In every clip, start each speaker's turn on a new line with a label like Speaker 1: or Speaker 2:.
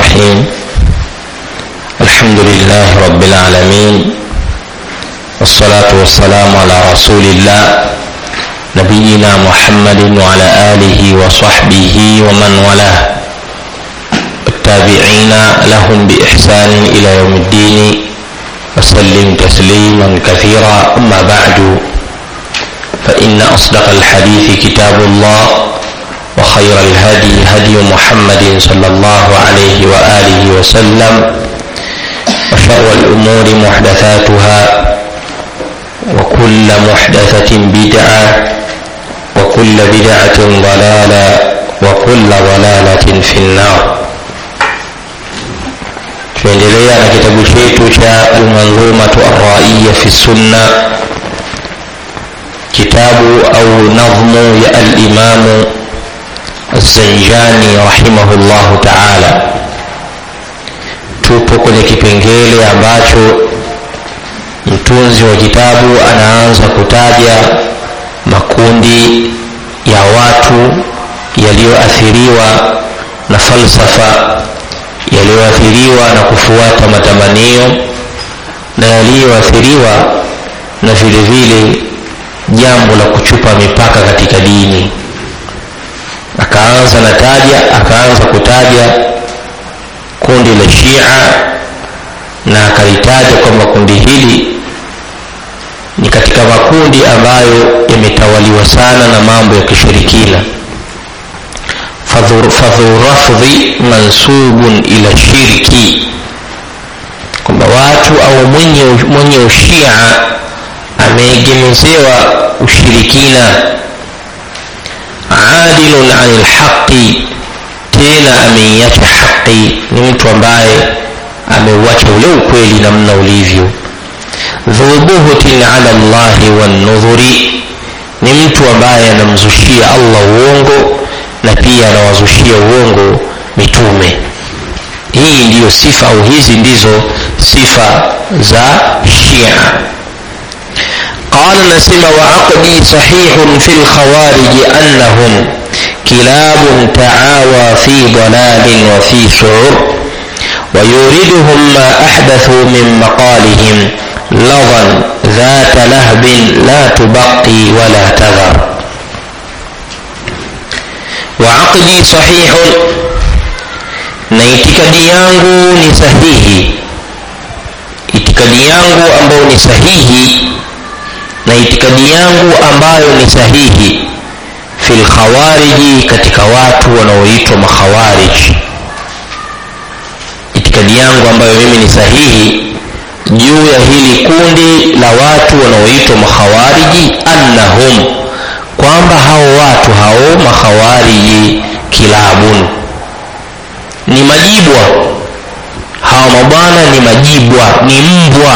Speaker 1: الرحيم الحمد لله رب العالمين والصلاة والسلام على رسول الله نبينا محمد وعلى آله وصحبه ومن والاه التابعين لهم بإحسان إلى يوم الدين وسلم تسليما كثيرا أما بعد فإن أصدق الحديث كتاب الله وخير الهدي هدي محمد صلى الله عليه وآله وسلم وشر الأمور محدثاتها وكل محدثة بدعة وكل بدعة ضلالة وكل ضلالة في النار tunaendelea na kitabu chetu cha almanzumatu arraiya fi sunna kitabu au nadhmu ya alimamu الزنجاني رحمه الله تعالى tupo kwenye kipengele ambacho mtunzi wa kitabu anaanza kutaja makundi ya watu yaliyoathiriwa na falsafa yaliyoathiriwa na kufuata matamanio na yaliyoathiriwa na vile vile jambo la kuchupa mipaka katika dini akaanza na taja akaanza kutaja kundi la shia na akalitaja kwamba kundi hili ni katika makundi ambayo yametawaliwa sana na mambo ya kishirikina fadhu rafdhi mansubun ila shirki kwamba watu au mwenye, mwenye ushia ameegemezewa ushirikina adilun ani lhaqi tena ameiacha haqi ni mtu ambaye ameuacha ule ukweli namna ulivyo dhubuhutin ala llahi wannudhuri ni mtu ambaye anamzushia allah uongo na pia anawazushia uongo mitume hii ndiyo sifa au hizi ndizo sifa za shia قال نسم وعقدي صحيح في الخوارج أنهم كلاب تعاوى في ضلال وفي سعر ويوردهم ما أحدثوا من مقالهم لظا ذات لهب لا تبقي ولا تذر وعقدي صحيح na itikadi yangu ni sahihi itikadi yangu ambayo ni sahihi na itikadi yangu ambayo ni sahihi fil khawariji katika watu wanaoitwa makhawarij itikadi yangu ambayo mimi ni sahihi juu ya hili kundi la watu wanaoitwa makhawariji annahum kwamba hao watu hao makhawariji kilabun ni majibwa hawa mabwana ni majibwa ni mbwa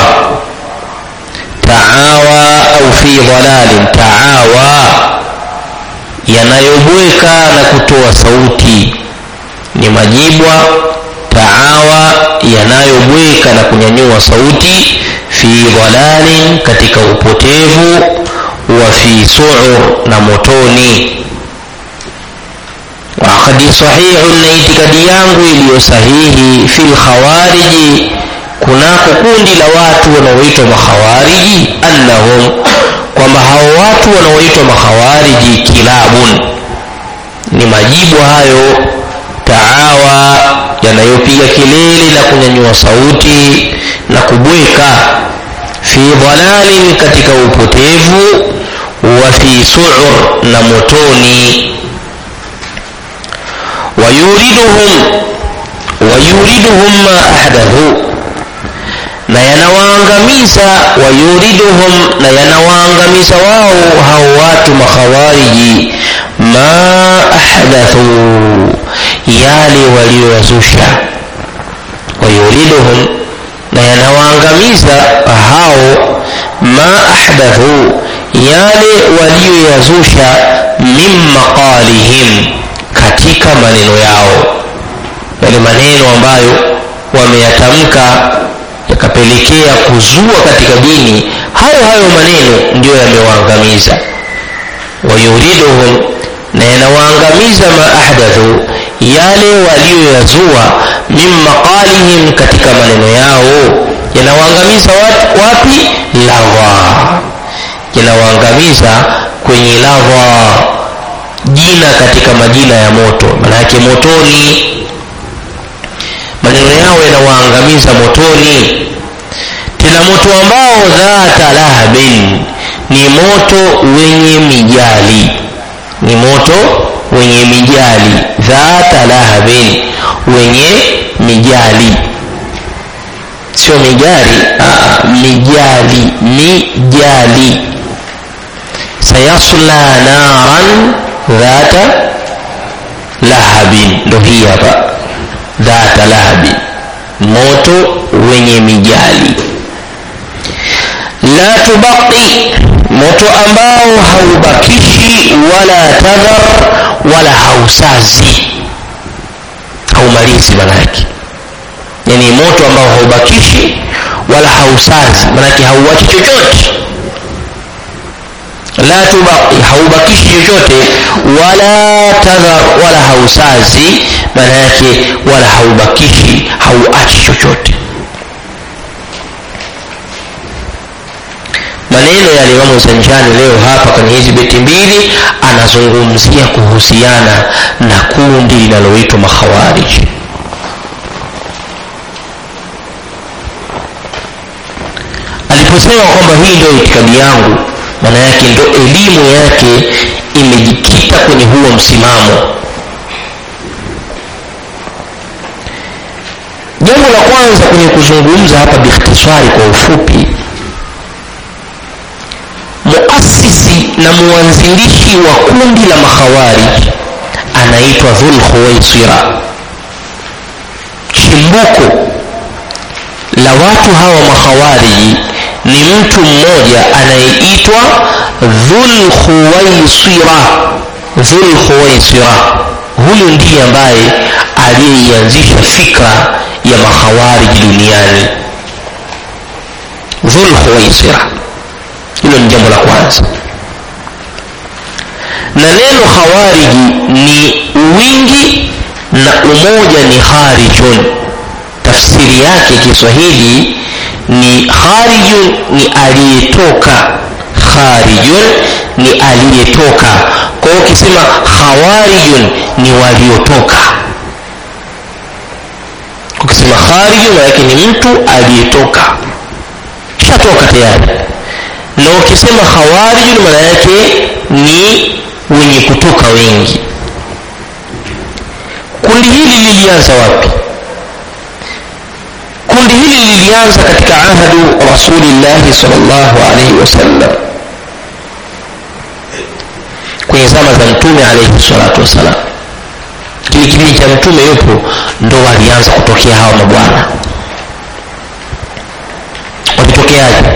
Speaker 1: taawa au fi dhalalin taawa yanayobweka na kutoa sauti ni majibwa taawa yanayobweka na kunyanyua sauti fi dhalalin katika upotevu wa fi suur na motoni waakadi sahihu na itikadi yangu iliyo sahihi fi lkhawariji kunako kundi la watu wanaoitwa makhawariji annahum kwamba hao watu wanaoitwa makhawariji kilabun ni majibu hayo taawa yanayopiga kelele na kunyanyua sauti na kubweka fi dhalalin katika upotevu wa fi suur na motoni wayuriduhum wayuriduhum ma ahdathu na yanawaangamiza wayuriduhum na yanawaangamiza wao hao watu makhawariji ma ahdathu yale walioyazusha wayuriduhum na yanawaangamiza hao ma ahdathu yale walioyazusha min maqalihim katika maneno yao yale maneno ambayo wameyatamka yakapelekea kuzua katika dini hayo hayo maneno ndiyo yamewaangamiza wayuriduhum na yanawaangamiza ma ahdathu yale walioyazua min maqalihim katika maneno yao yanawaangamiza wapi lawa yanawaangamiza kwenye lawa jina katika majina ya moto manake motoni maneno yao yanawaangamiza motoni tena moto ambao dhata lahabin ni moto wenye mijali ni moto wenye mijali dhata lahabin wenye mijali sio mijali aa, mijali mijali sayasla naran dhata lahabin ndo hii hapa dhata lahabin moto wenye mijali la tubaqi moto ambao haubakishi wala tadhar wala hausazi haumalizi manake yani moto ambao haubakishi wala hausazi manake hauachi chochote la tubaqi haubakishi chochote wala tadhar wala hausazi maana yake wala haubakishi hauachi chochote maneno ya limamu zanjani leo hapa kwenye hizi beti mbili anazungumzia kuhusiana na kundi linaloitwa makhawariji aliposema kwamba hii ndio itikadi yangu maana yake ndo elimu yake imejikita kwenye huo msimamo jambo la kwanza kwenye kuzungumza hapa bikhtisari kwa ufupi muasisi na mwanzilishi wa kundi la makhawarij anaitwa dhul khuwaisira chimbuko la watu hawa makhawariji ni mtu mmoja anayeitwa dhul khuwaisira dhul khuwaisira huyu ndiye ambaye aliyeianzisha fikra ya makhawariji duniani dhul khuwaisira hilo ni jambo la kwanza na neno khawariji ni wingi na umoja ni kharijun tafsiri yake kiswahili ni kharijun ni aliyetoka kharijun ni aliyetoka kwa hiyo ukisema khawarijun ni waliotoka ukisema kharijun maanake ni mtu aliyetoka shatoka tayari na ukisema khawarijun maana yake ni wenye kutoka wengi kundi hili lilianza wapi kundi hili lilianza katika ahadu rasulillahi salllahu alaihi wasallam kwenye zama za mtume alaihi salatu wassalam kile kipindi cha mtume yupo ndo walianza kutokea hawa mabwana walitokeaje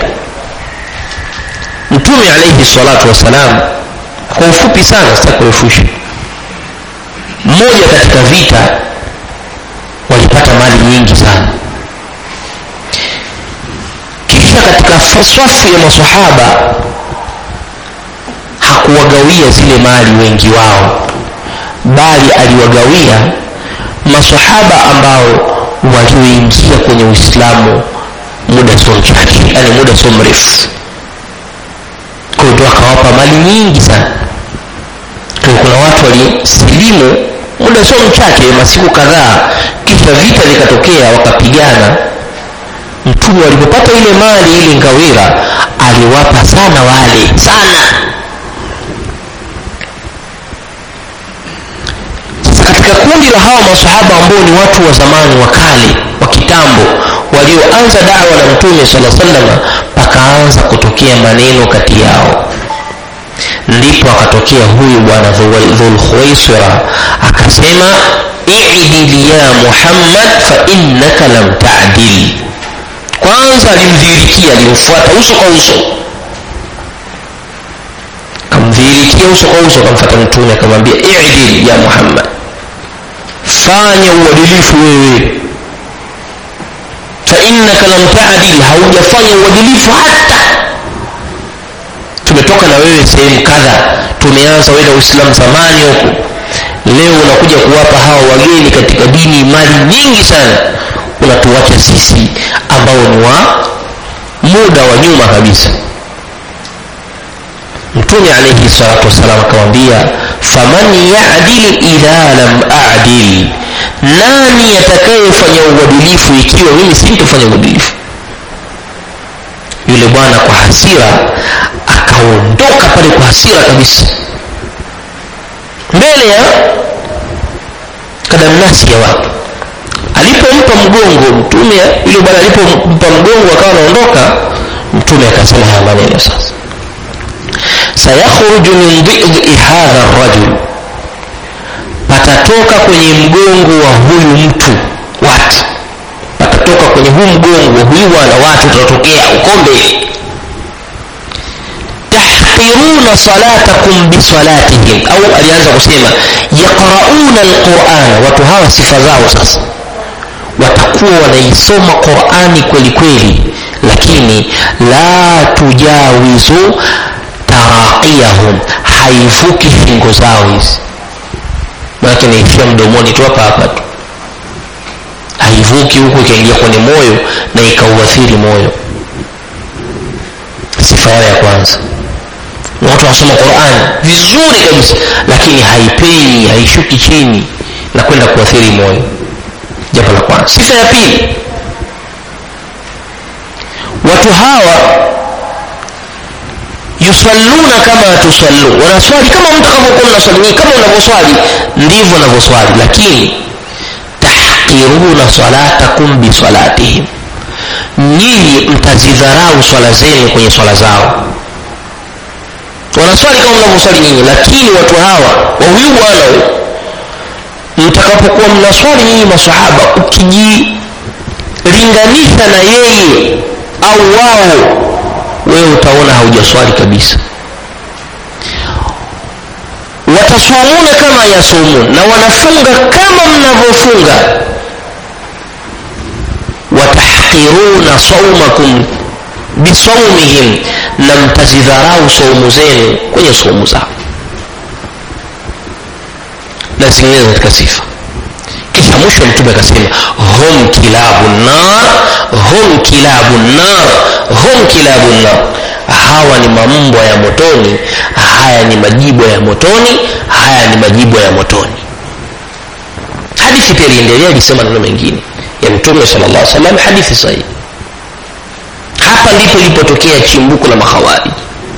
Speaker 1: mtume alaihi salatu wassalam kwa ufupi sana sitakurefusha mmoja katika vita walipata mali nyingi sana kisha katika swafu ya masahaba hakuwagawia zile mali wengi wao bali aliwagawia masahaba ambao walioingia kwenye uislamu muda sio mchache yani muda sio mrefu kwa hiyo akawapa mali nyingi sana kwa kuna watu walisilimu muda sio mchache masiku kadhaa kisha vita vikatokea wakapigana mtume walipopata ile mali ile ngawira aliwapa sana wale sana sasa katika kundi la hawa masahaba ambao ni watu wa zamani wa kale wa kitambo walioanza dawa na mtume sala salama pakaanza kutokea maneno kati yao ndipo akatokea huyu bwana dhulkhuwaisira akasema idil ya muhammad fa innaka lam tadil kwanza alimdhihirikia alimfuata uso kwa uso kamdhihirikia uso kwa uso akamfata mtume akamwambia idil ya muhammad fanya uadilifu wewe fainnaka lam tadil haujafanya uadilifu hata tumetoka na wewe sehemu kadha tumeanza wenda uislamu zamani huku leo unakuja kuwapa hawa wageni katika dini mali nyingi sana unatuacha sisi ambao ni wa muda wa nyuma kabisa mtume alaihi salatu wassalam akamwambia faman yadil idha lam adil nani atakayefanya uadilifu ikiwa mimi sintofanya uadilifu yule bwana kwa hasira akaondoka pale kwa hasira kabisa mbele ya kadamnasi ya watu alipompa mgongo mtume yule bwana alipompa mgongo akawa anaondoka mtume akasema haya maneno sasa sayakhruju min dhidhi hadha rajul patatoka kwenye mgongo wa huyu mtu watu patatoka kwenye huu mgongo wa huyu bwana watu utatokea uko mbele tahqiruna salatakum bisalatihim au alianza kusema yaqrauna alquran watu hawa sifa zao sasa watakuwa wanaisoma qurani kweli kweli lakini la tujawizu taraqiyahum haivuki fingo zao hizi manake naishia mdomoni tu hapa hapa tu haivuki huku ikaingia kwenye moyo na ikauathiri moyo sifa yao ya kwanza watu wanasoma quran vizuri kabisa lakini haipenyi haishuki chini na kwenda kuathiri moyo jambo la kwanza sifa ya pili watu hawa yusalluna kama tusallu wanaswali kama mtakavyokuwa mnaswali kama unavyoswali ndivyo wanavyoswali lakini tahqiruna salatakum bisalatihim nyinyi mtazidharau swala zenu kwenye swala zao wanaswali kama mnavyoswali nyinyi lakini watu hawa wa huyu bwana huyu mtakapokuwa mnaswali nyinyi masahaba ukijilinganisha na yeye au wao wewe utaona haujaswali kabisa watasumuna kama yasumun na wanafunga kama mnavyofunga watahqiruna saumakum bisaumihim na mtazidharau saumu zenu kwenye saumu zao na zingine katika sifa kisha mwisho mtume akasema hum kilabu nar hum kilabu nar hum kilabu nar hawa ni mambwa ya motoni haya ni majibwa ya motoni haya ni majibwa ya motoni hadithi pia iliendelea ilisema neno mengine ya mtume sala llah salam hadithi sahihi hapa ndipo ilipotokea chimbuko la mahawari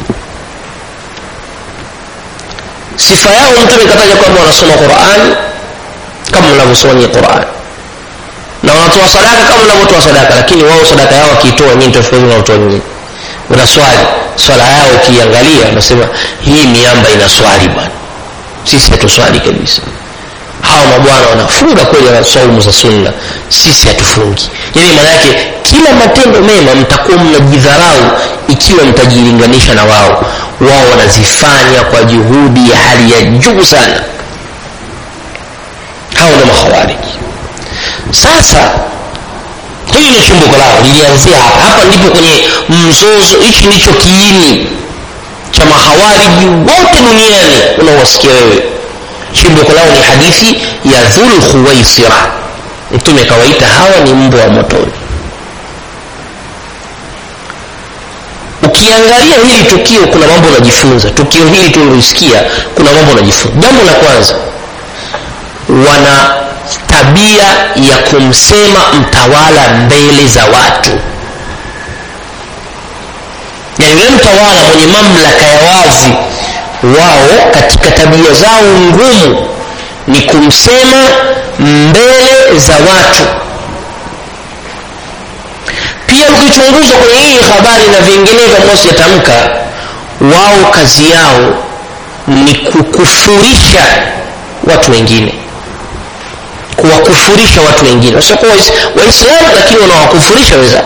Speaker 1: sifa yao mtume kataja kwamba wanasoma qurani kama mnavyosoma nyie qurani na wanatoa sadaka kama mnavyotoa sadaka lakini wao sadaka yao wakiitoa nyinyi tofauti naotoa nyinyi unaswali swala yao ukiangalia unasema hii miamba inaswali bwana sisi hatuswali kabisa hawa mabwana wanafunga kweli wana saumu za sunna sisi hatufungi yaani maana yake kila matendo mema mtakuwa mnajidharau ikiwa mtajilinganisha na wao wao wanazifanya kwa juhudi ya hali ya juu sana hao ndo makhawariji sasa hili ni chimbuko lao lilianzia hapa hapa ndipo kwenye mzozo hichi ndicho kiini cha mahawariji wote duniani unaowasikia wewe chimbuko lao ni hadithi ya dhul khuwaisira mtume akawaita hawa ni mbwa wa motoni ukiangalia hili tukio kuna mambo unajifunza tukio hili tulilosikia kuna mambo unajifunza jambo la kwanza wana tabia ya kumsema mtawala mbele za watu yani yule mtawala mwenye mamlaka ya wazi wao katika tabia zao ngumu ni kumsema mbele za watu pia ukichunguza kwenye hii habari na vinginevyo ambao sijatamka wao kazi yao ni kukufurisha watu wengine kuwakufurisha watu wengine wasiokuwa waislamu lakini wanawakufurisha wenzao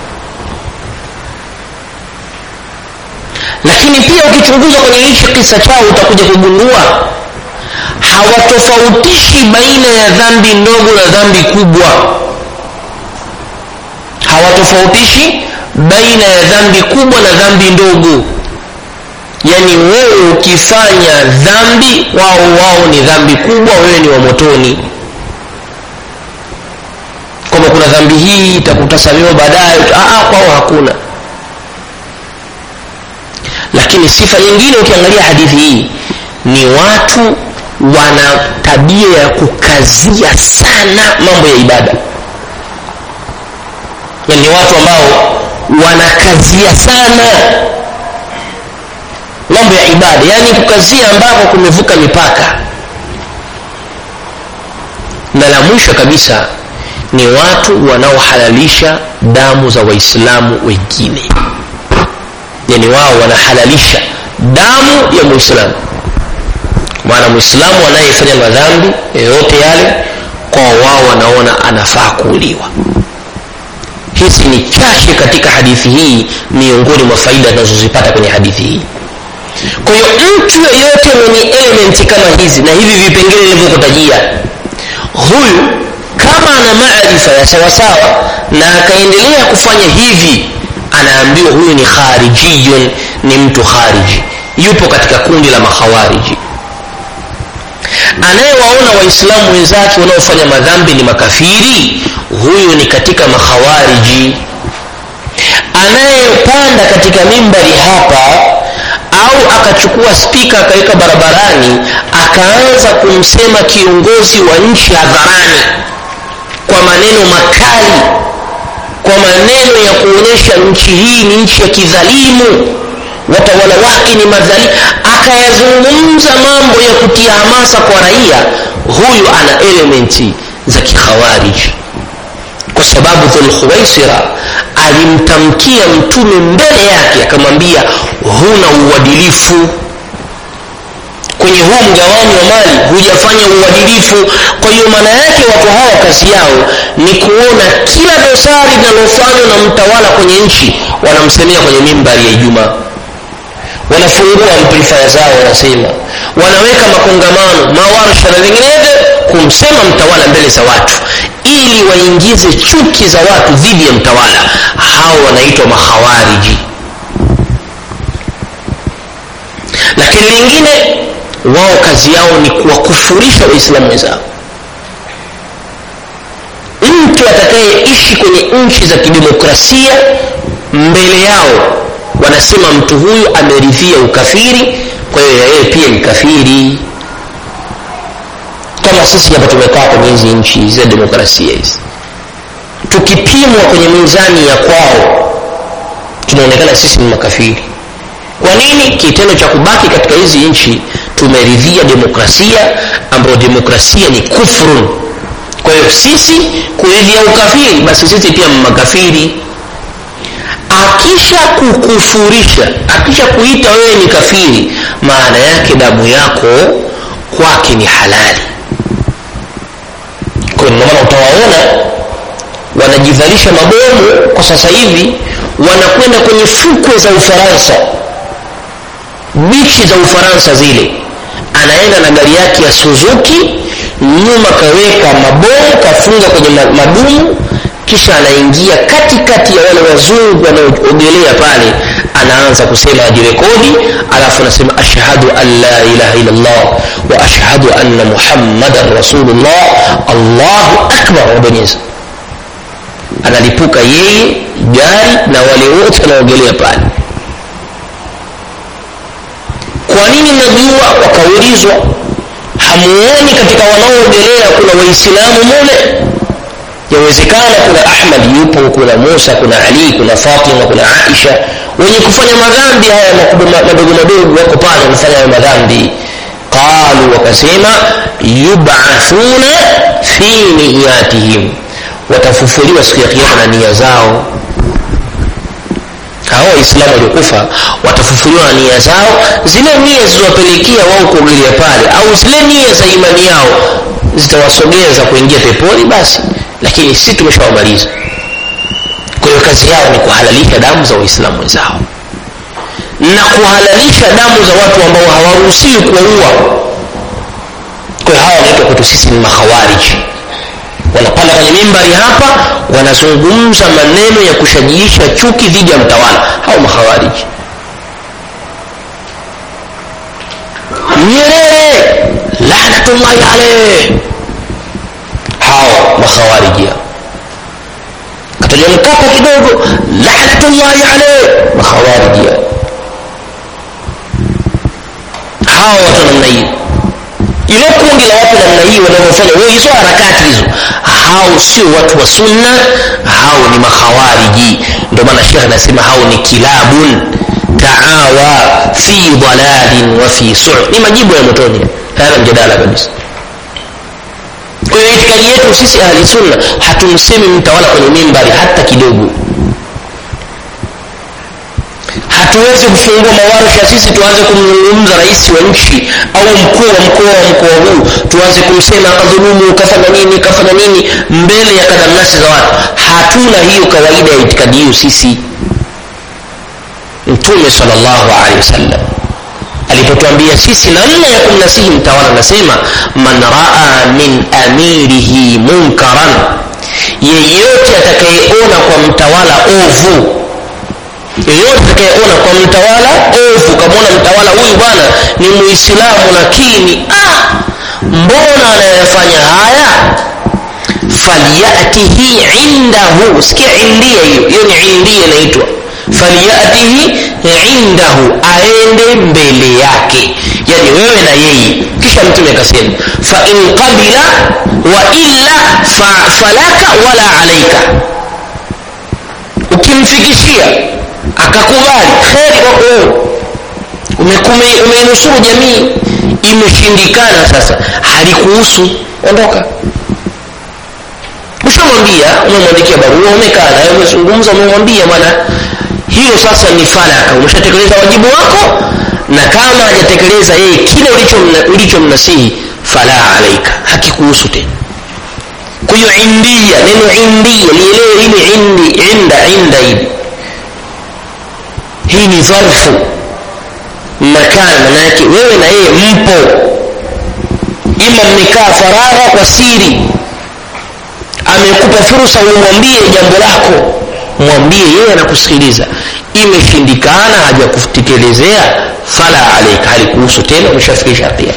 Speaker 1: lakini pia ukichunguza kwenye hichi kisa chao utakuja kugundua hawatofautishi baina ya dhambi ndogo na dhambi kubwa hawatofautishi baina ya dhambi kubwa na dhambi ndogo yaani wewe ukifanya dhambi wao wao ni dhambi kubwa wewe ni wa motoni kwamba kuna dhambi hii itakutasamewa baadaye kwao hakuna lakini sifa nyingine ukiangalia hadithi hii ni watu wana tabia ya kukazia sana mambo ya ibada yani ni watu ambao wanakazia sana mambo ya ibada yaani kukazia ambapo kumevuka mipaka na la mwisho kabisa ni watu wanaohalalisha damu za waislamu wengine yani wao wanahalalisha damu ya muislamu maana mwislamu anayefanya madhambi yoyote yale kwa wao wanaona anafaa kuuliwa hizi ni chache katika hadithi hii miongoni mwa faida tunazozipata kwenye hadithi hii kwa hiyo mtu yeyote mwenye elementi kama hizi na hivi vipengele nilivyokutajia huyu kama ana maarifa ya sawasawa na akaendelea kufanya hivi anaambiwa huyu ni kharijiyun ni mtu khariji yupo katika kundi la makhawariji anayewaona waislamu wenzake wanaofanya madhambi ni makafiri huyu ni katika makhawariji anayepanda katika mimbari hapa au akachukua spika akaweka barabarani akaanza kumsema kiongozi wa nchi hadharani kwa maneno makali kwa maneno ya kuonyesha nchi hii ni nchi ya kidhalimu watawala wake ni madhalimu akayazungumza mambo ya kutia hamasa kwa raia huyu ana elementi za kikhawariji kwa sababu dhulkhuwaisira alimtamkia mtume mbele yake akamwambia huna uadilifu kwenye huu mgawanyo wa mali hujafanya uadilifu kwa hiyo maana yake watu hawa kazi yao ni kuona kila dosari linalofanywa na mtawala kwenye nchi wanamsemea kwenye mimbari ya ijumaa wanafungua amplifaya zao wanasema wanaweka makongamano mawarsha na vinginevyo kumsema mtawala mbele za watu ili waingize chuki za watu dhidi ya mtawala hao wanaitwa makhawariji lakini lingine wao kazi yao ni kuwakufurisha waislamu wenzao mtu atakayeishi kwenye nchi za kidemokrasia mbele yao wanasema mtu huyu ameridhia ukafiri kwa hiyo yeye pia ni kafiri kama sisi hapa tumekaa kwenye hizi nchi za demokrasia hizi tukipimwa kwenye mizani ya kwao tunaonekana sisi ni makafiri kwa nini kitendo cha kubaki katika hizi nchi tumeridhia demokrasia ambayo demokrasia ni kufrun kwa hiyo sisi kuridhia ukafiri basi sisi pia makafiri akisha kukufurisha akisha kuita wewe ni kafiri maana yake damu yako kwake ni halali kwa ndio maana utawaona wanajivalisha mabomu kwa sasa hivi wanakwenda kwenye fukwe za ufaransa bichi za ufaransa zile anaenda na gari yake ya suzuki nyuma kaweka mabomu kafunga kwenye madumu kisha anaingia katikati ya wale wazungu wanaoogelea pale anaanza kusema ajirekodi alafu anasema ashhadu an la ilaha illallah wa ashhadu anna muhammadan rasulullah allahu akbar wabonyeza analipuka yeye gari na wale wote wanaogelea pale kwa nini mnajua wakaulizwa hamuoni katika wanaoogelea kuna waislamu mule yawezekana kuna ahmad yupo kuna musa kuna ali kuna fatima kuna aisha wenye kufanya madhambi haya madogo madogo wako pale wanafanya hayo madhambi qalu wakasema yubathuna fi niyatihim watafufuliwa siku ya kiama na nia zao hao waislamu waliokufa watafufuliwa na nia zao zile nia zilizowapelekea wao kuogelea pale au zile nia za imani yao zitawasogeza kuingia peponi basi lakini sisi tumeshawamaliza kwa hiyo kazi yao ni kuhalalisha damu za waislamu wenzao na kuhalalisha damu za watu ambao hawaruhusiwi kuwaua kwa hiyo hawa wanaitwa kwetu sisi ni makhawariji wanapanda kwenye mimbari hapa wanazungumza maneno ya kushajiisha chuki dhidi ya mtawala hao makhawariji nyerere lanatullahi aleh hao makhawariji kataja mkapa kidogo lanatullahi aleh makhawariji hao watu namna hii ilo kundi la watu namna hii wanavyofanya hizo harakati hizo hao sio watu wa sunna hao ni makhawariji ndio maana shekh anasema hao ni kilabun taawa fi dalalin wa fi sur ni majibu ya motoni hayana mjadala kabisa kwa hiyo itikadi yetu sisi ahli sunna hatumsemi mtawala kwenye mimbari hata kidogo hatuwezi kufungua mawarsha sisi tuanze kumzungumza rais wa nchi au mkuu wa mkoa wa mkoa huu tuanze kumsema akadhulumu kafanya nini kafanya nini mbele ya kadamnasi za watu hatuna hiyo kawaida ya itikadi hiyo sisi mtume salllahu alehi wasallam alipotuambia sisi namna ya kumnasihi mtawala anasema man raa min amirihi munkaran yeyote atakayeona kwa mtawala ovu yeyote atakayeona kwa mtawala ovu kamwona mtawala huyu bwana ni muislamu lakini ah, mbona anayafanya haya falyatihi indahu sikia india hiyo hiyo ni india inaitwa falyatihi indahu aende mbele yake yani wewe na yeye kisha mtume akasema fain qabila wa illa fa, falaka wala alaika ukimfikishia akakubali kheri kwako wewe umeinusuru jamii imeshindikana sasa halikuhusu ondoka ushamwambia umemwandikia barua umekaa naye umezungumza umemwambia bwana hiyo sasa ni falaka umeshatekeleza wajibu wako na kama hajatekeleza yeye kile ulichomnasihi ulicho fala alaika hakikuhusu tena kwa hiyo india neno india lielewe hili indi inda inda hili hii ni dharfu makana manayake wewe na yeye mpo ima mmekaa faragha kwa siri amekupa fursa umwambie jambo lako mwambie yeye anakusikiliza imeshindikana hajakutekelezea fala alaika halikuhusu tena umeshafikisha hatia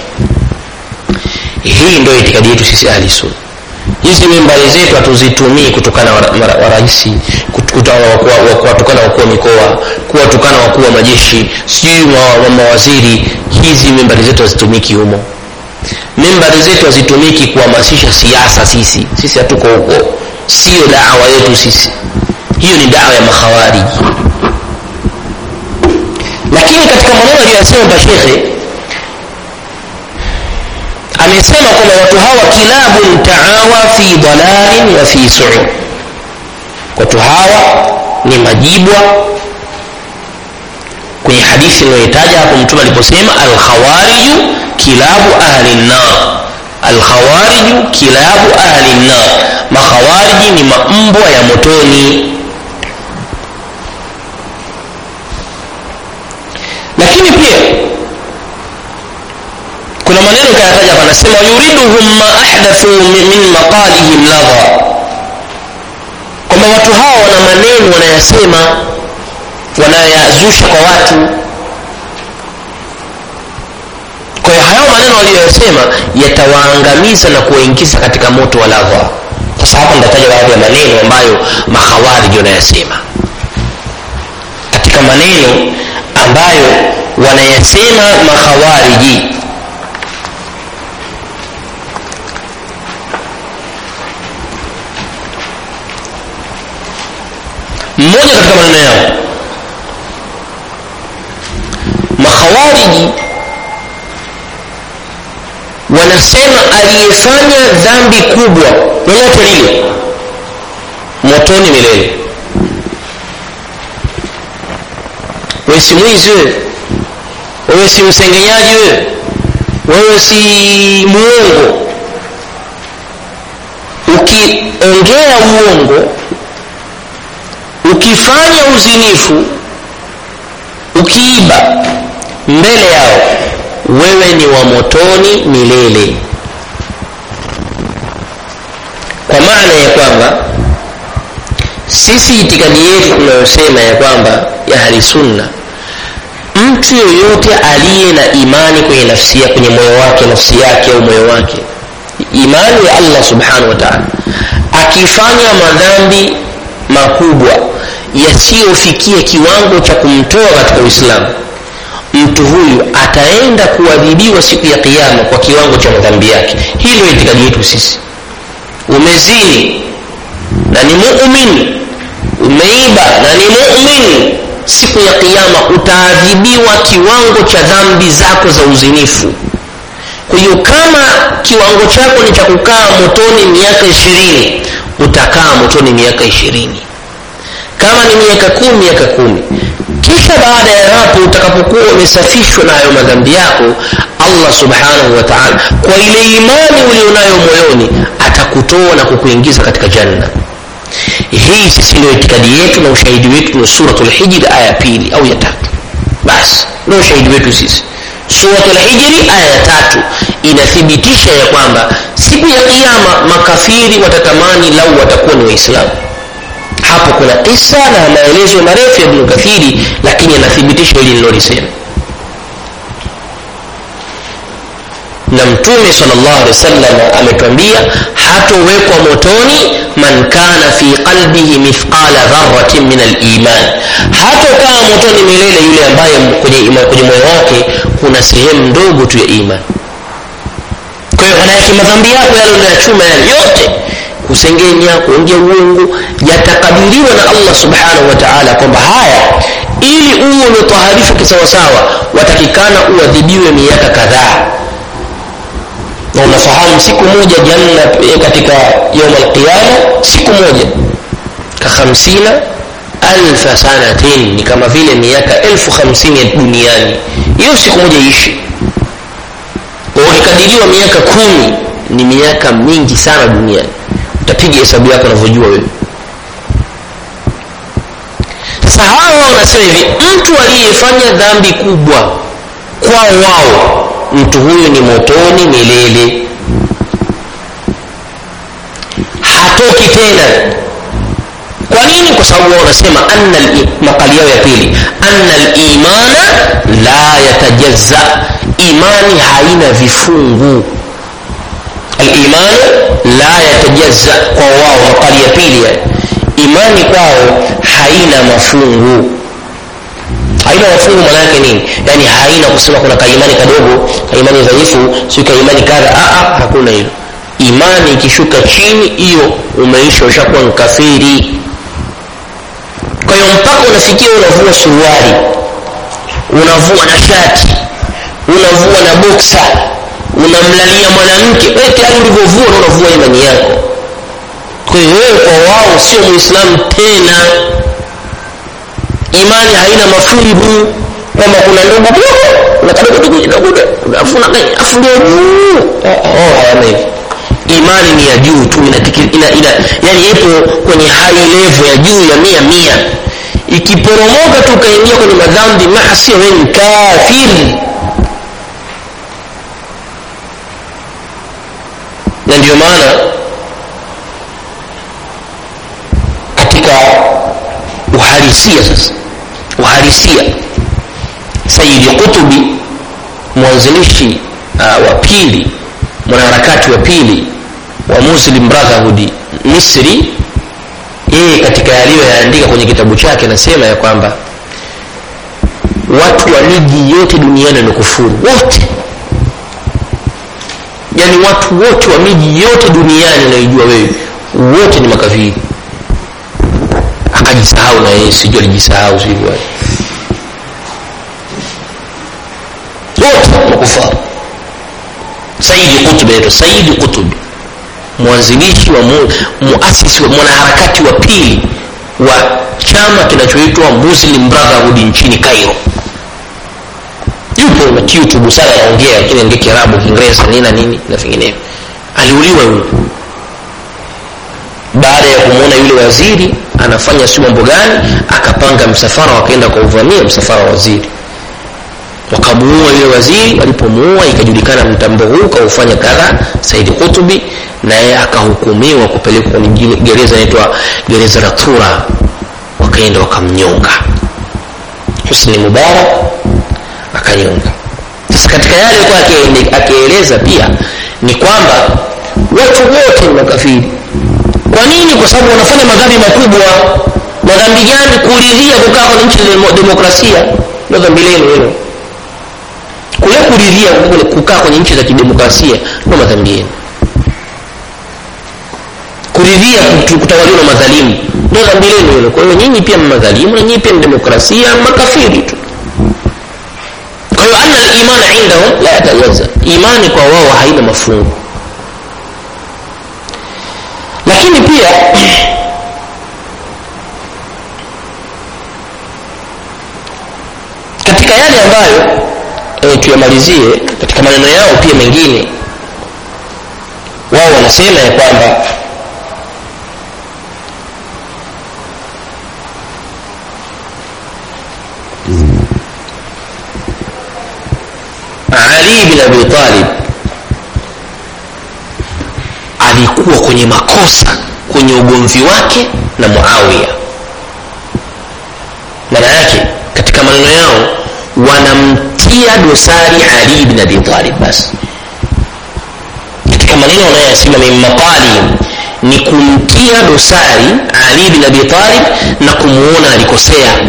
Speaker 1: hii ndio itikadi yetu sisi ahli sunna hizi mimbari zetu hatuzitumii kutokana warahisi kuwatukana wakuu wa mikoa kuwatukana wakuu wa majeshi sijui wa mawaziri hizi mimbari zetu hazitumiki humo mimbari zetu hazitumiki kuhamasisha siasa sisi sisi hatuko huko sio dawa yetu sisi hiyo ni dawa ya makhawariji lakini katika maneno aliyosema bashekhe amesema kwamba watu hawa kilabun taawa fi dalalin wa fi suu watu hawa ni majibwa kwenye hadithi inayoitaja hapo mtume aliposema alkhawariju kilabu ahli nnar alkhawariju kilabu ahli nnar makhawariji ni mambwa ya motoni lakini pia kuna maneno kayataja hapa anasema yuriduhum ma ahdathu min maqalihim ladha kwamba watu hawa wana maneno wanayasema wanayazusha kwa watu kwa hiyo hayo maneno waliyoyasema yatawaangamiza na kuwaingiza katika moto wa ladha sasa hapa nitataja baadhi ya maneno ambayo makhawariji wanayasema katika maneno ambayo wanayasema makhawariji mmoja katika maneno yao makhawariji wanasema aliyefanya dhambi kubwa lolote lile motoni milele wewe si mwizi wewe wewe si msengenyaji wewe wewe si muongo ukiongea uongo ukifanya uzinifu ukiiba mbele yao wewe ni wa motoni milele kwa maana ya kwamba sisi itikadi yetu tunayosema ya kwamba ya ahli sunna mtu mtu yoyote aliye na imani kwenye nafsi ya kwenye moyo wake nafsi yake au moyo wake imani ya allah subhanahu wa taala akifanya madhambi makubwa yasiyofikia kiwango cha kumtoa katika uislamu mtu huyu ataenda kuadhibiwa siku ya kiama kwa kiwango cha madhambi yake hii ndio itikadi yetu sisi umezini na ni mumin umeiba na ni mumin siku ya kiama utaadhibiwa kiwango cha dhambi zako za uzinifu kwa hiyo kama kiwango chako ni cha kukaa motoni miaka ishirini utakaa motoni miaka ishirini kama ni miaka kumi miaka kumi kisha baada ya hapo utakapokuwa umesafishwa na hayo madhambi yako allah subhanahu wa taala kwa ile imani ulionayo moyoni atakutoa na kukuingiza katika janna hii sisi ndio itikadi yetu na ushahidi wetu ni suratul hijri aya ya pili au ya tatu basi ndio ushahidi wetu sisi suratul hijri aya ya tatu inathibitisha ya kwamba siku ya kiama makafiri watatamani lau watakuwa ni waislamu hapo kuna kisa na maelezo marefu ya ibnu kathiri lakini yanathibitisha hili nilolisema na mtume salllah alehi wasallam ametwambia hatowekwa motoni man kana fi qalbihi mithqala dharatin min aliman hatokaa motoni milele yule ambaye kwenye, kwenye moyo wake kuna sehemu ndogo tu ya iman kwa hiyo manayake madhambi yako yale unayochuma yale yote kusengenya kuongea uongo yatakadiriwa na allah subhanahu wa taala kwamba haya ili uwe umetaharishwa kisawasawa watakikana uadhibiwe miaka kadhaa na unafahamu siku moja janna katika yaum alqiyama siku moja ka hamsina alfa sanatin ni kama vile miaka elfu hamsini duniani hiyo siku moja ishi ukikadiriwa miaka kumi ni miaka mingi sana duniani utapiga hesabu yako unavyojua wewe sasa hawa wanasema hivi mtu aliyefanya dhambi kubwa kwao wao mtu huyu ni motoni milele hatoki tena kwa nini kwa sababu wao wanasema anna makali yao ya pili anna limana la yatajazza imani haina vifungu alimanu la yatajazza kwa wao makali ya pili ya imani kwao haina mafungu haina mafungu maana yake nini yaani haina kusema kuna kaimani kadogo kaimani dhaifu si kaimani kadha aa hakuna hilo imani ikishuka chini hiyo umeisha ushakuwa mkafiri kwa hiyo mpaka unafikia unavua suruali unavua na shati unavua na boksa unamlalia mwanamke wewe tayari ulivyovua na unavua imani yako kwa hiyo wewe kwa wao sio muislamu tena imani haina mafungu kwamba kuna ndogo kuna kadogo dogo kidogo afu afu ndio juu oh hayana hivyo imani ni ya juu tu ina, ina, ina yani ipo kwenye high level ya juu ya mia mia ikiporomoka tu ukaingia kwenye madhambi maasi wewe ni kafiri na ndio maana katika uhalisia sasa uhalisia sayidi kutubi mwanzilishi uh, wa pili mwanaharakati wa pili wa muslim brotherhood misri yeye katika yaliyoyaandika kwenye kitabu chake anasema ya kwamba watu wa miji yote duniani ni kufuru wote yaani watu wote wa miji yote duniani unaijua wewe wote ni makafiri akajisahau na yeye sijui alijisahau sivyo wote makufaru saidi kutubi anaitwa saidi kutubi mwanzilishi wa mu, muasisi wa mwanaharakati wa pili wa chama kinachoitwa muslim brotherhood nchini cairo yupo na youtube sana anaongea lakini ongea kiarabu kiingereza nini na nini na vinginevyo aliuliwa yule baada ya kumwona yule waziri anafanya si mambo gani akapanga msafara wakaenda kwa uvamia msafara wa waziri wakamuua yule waziri walipomuua ikajulikana mtambo huu kaufanya kadha saidi kutubi naye akahukumiwa kupelekwa kwenye gereza inaitwa gereza la tura wakaenda wakamnyonga husni mubarak akanyonga sasa katika yale alikuwa akieleza pia ni kwamba watu wote ni makafiri kwa nini kwa sababu wanafanya madhambi makubwa madhambi gani kuridhia kukaa kwenye nchi za demokrasia ndio dhambi lenu hilo kule kuridhia kukaa kwenye nchi za kidemokrasia ndio madhambi yenu kuridhia kutawaliwa na madhalimu ndio dhambi lenu hilo kwa hiyo nyinyi pia madhalimu na nyinyi pia ni demokrasia makafiri tu kwa hiyo anna al-imana indahum la yatajaza imani kwa wao haina mafungu lakini pia katika yale ambayo e, tuyamalizie katika maneno yao pia mengine wao wanasema ya kwamba ali bin abi talib alikuwa kwenye makosa kwenye ugomvi wake na muawiya maana yake katika maneno yao wanamtia dosari ali bin abi talib basi katika maneno wanayoyasema min maqalihim ni kumtia dosari ali bin abi talib na kumuona alikosea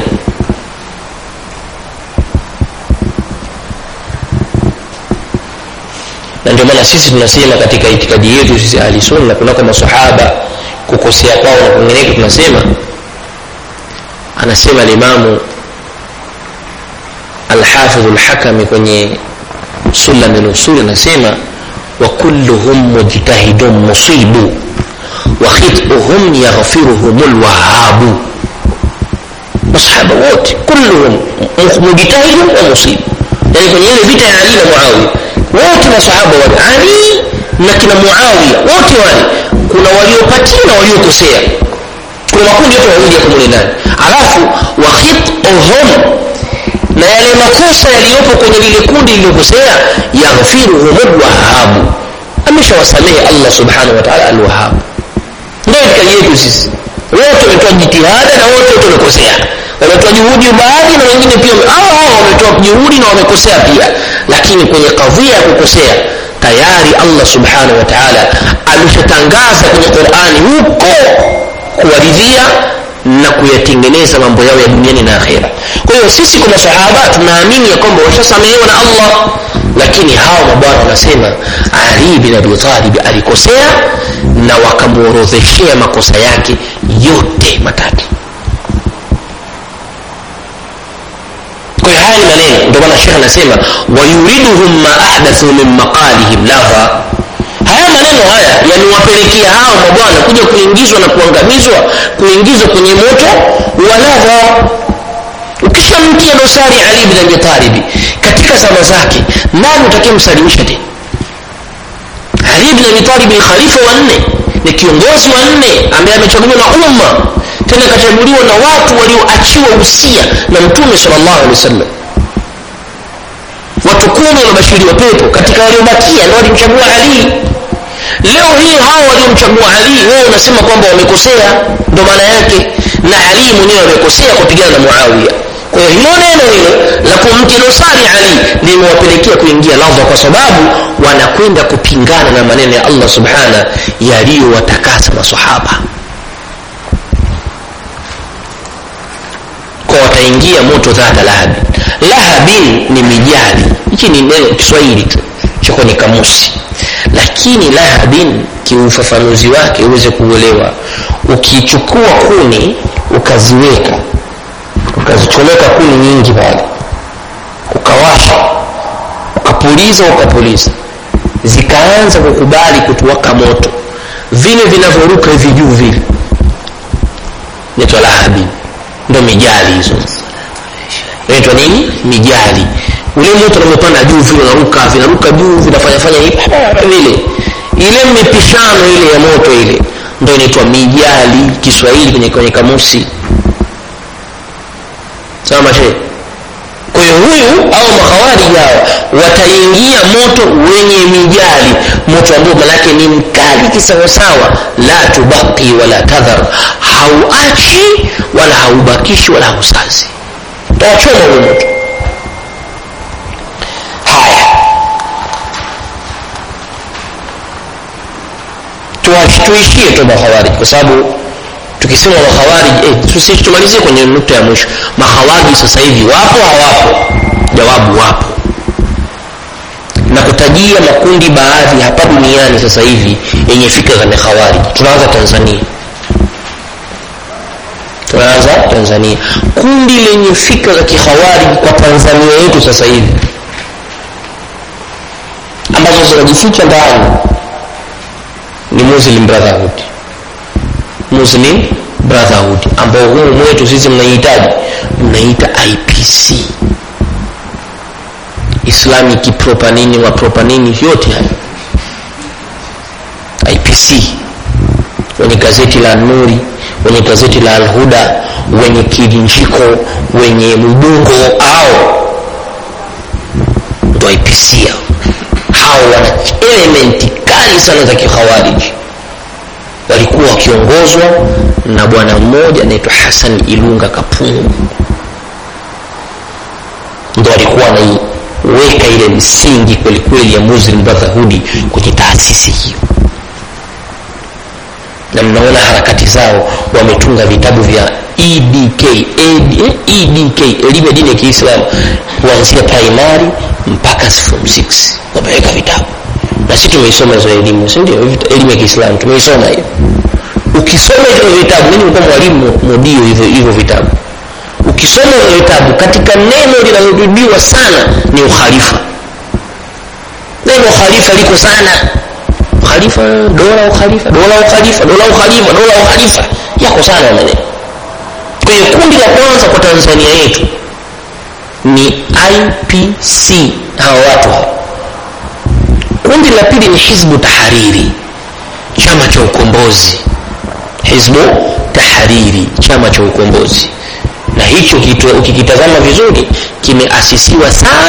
Speaker 1: na ndio maana sisi tunasema katika itikadi yetu sisi ahli sunna kunako masahaba kukosea kwao na kwingineko tunasema anasema limamu alhafidh lhakami kwenye sulam lusul anasema wa kulluhum mujtahidun musibu wa khituhum yaghfiruhum lwahabu masahaba wote kulluhum mujtahidun wa musibu yani kwenye ile vita ya ali na muawiya wote masahaba wale ali na kina muawiya wote wale kuna waliopatia na waliokosea kuna makundi yote mawili yako mule ndani alafu wakhituhum na yale makosa yaliyopo kwenye lile kundi lililokosea yaghfiruhum lwahabu ameshawasamehe allah subhanahu wa taala alwahabu ndio itikadi yetu sisi wote wametoa jitihada na wote wote wamekosea wametoa juhudi baadhi na wengine pia hao hao wametoa juhudi na wamekosea pia lakini kwenye kadhia ya kukosea tayari allah subhanahu wa taala ameshatangaza kwenye qurani huko kuwaridhia na kuyatengeneza mambo yao ya duniani na akhera kwa hiyo sisi kwa masahaba tunaamini ya kwamba washasamehewa na allah lakini hawa mabwana wanasema ali bin abi talib alikosea na wakamworodheshea makosa yake yote matatu kwa hiyo haya ni maneno ndio maana shekh anasema wayuriduhum ma ahdathu min maqalihim laha haya maneno haya yamewapelekea hao mabwana kuja kuingizwa na kuangamizwa kuingizwa kwenye moto wa ladha ukishamtia dosari ali bin abi talibi katika zama zake nani utakayemsalimisha tena ali bin abi talibi ni khalifa wa nne ni kiongozi wa nne ambaye amechaguliwa na umma tena akachaguliwa na watu walioachiwa usia na mtume salllahu alehi wasallam watu kumi wamebashiriwa pepo katika waliobakia ndo walimchagua ali leo hii hao waliomchagua ali wewe unasema kwamba wamekosea ndo maana yake na ali mwenyewe amekosea kupigana na muawiya kwa hiyo hilo neno hilo la kumtia dosari ali limewapelekea kuingia ladha kwa sababu wanakwenda kupingana na maneno ya allah subhana yaliyowatakasa masahaba kwa wataingia moto dhata lahabin lahabin ni mijali hichi ni neno kiswahili cha kwenye kamusi lakini lahabin kiufafanuzi wake uweze kuuelewa ukichukua kuni ukaziweka ukazichomeka kuni nyingi pale ukawasha ukapuliza ukapuliza zikaanza kukubali kutuwaka moto vile vinavyoruka hivi juu vile naitwa lahabi ndo mijali hizo naitwa nini mijali ule moto unavyopanda juu vile unaruka vinaruka juu vinafanyafanya hivi vile ile mipishano ile ya moto ile ndo inaitwa mijali kiswahili kwenye, kwenye kamusi sawa mashe kwa hiyo huyu au makhawariji hawa wataingia moto wenye mijali moto ambao manake ni mkali kisawasawa la tubaki wala tadhar hauachi wala haubakishi wala hausazi tawachoma huo moto tuishie tu makhawariji kwa sababu tukisema makhawariji eh, tumalizie kwenye nukta ya mwisho makhawariji sasa hivi wapo hawapo jawabu wapo na kutajia makundi baadhi hapa duniani sasa hivi yenye fikra za mikhawariji tunaanza tanzania tunaanza tanzania kundi lenye fikra za kikhawariji kwa tanzania yetu sasa hivi ambazo zinajificha ndani ni muslim brotherhood muslim brotherhood ambao humu mwetu sisi mnaihitaji mnaita ipc islamic propa nini mapropa nini yote hayo ipc wenye gazeti la nuri wenye gazeti la alhuda wenye kilinjiko wenye mbungo au ndo ipc hao hao wana elementi kali sana za kikhawariji walikuwa wakiongozwa na bwana mmoja anaitwa hasan ilunga kapungu ndo alikuwa anaiweka ile msingi kwelikweli ya muslim brotherhood kwenye taasisi hiyo na mnaona harakati zao wametunga vitabu vya edk Ed, edk elimu ya dini ya kiislamu kuanzia primary mpaka form 6 wameweka vitabu na sisi tumeisoma hizo elimu sindio elimu ya kiislamu tumeisoma hiyo ukisoma hivyo vitabu mimi nilikuwa mwalimu mudio hivyo hivyo vitabu ukisoma hivyo vitabu katika neno linalorudiwa sana ni ukhalifa neno ukhalifa liko sana ukhalifa dola ukhalifa dola ukhalifa dola ukhalifa dola ukhalifa yako sana maneno kwa hiyo kundi la kwanza kwa tanzania yetu ni ipc hawa watu hawa kundi la pili ni hizbu tahariri chama cha ukombozi hizbu tahariri chama cha ukombozi na hicho ukikitazama vizuri kimeasisiwa sana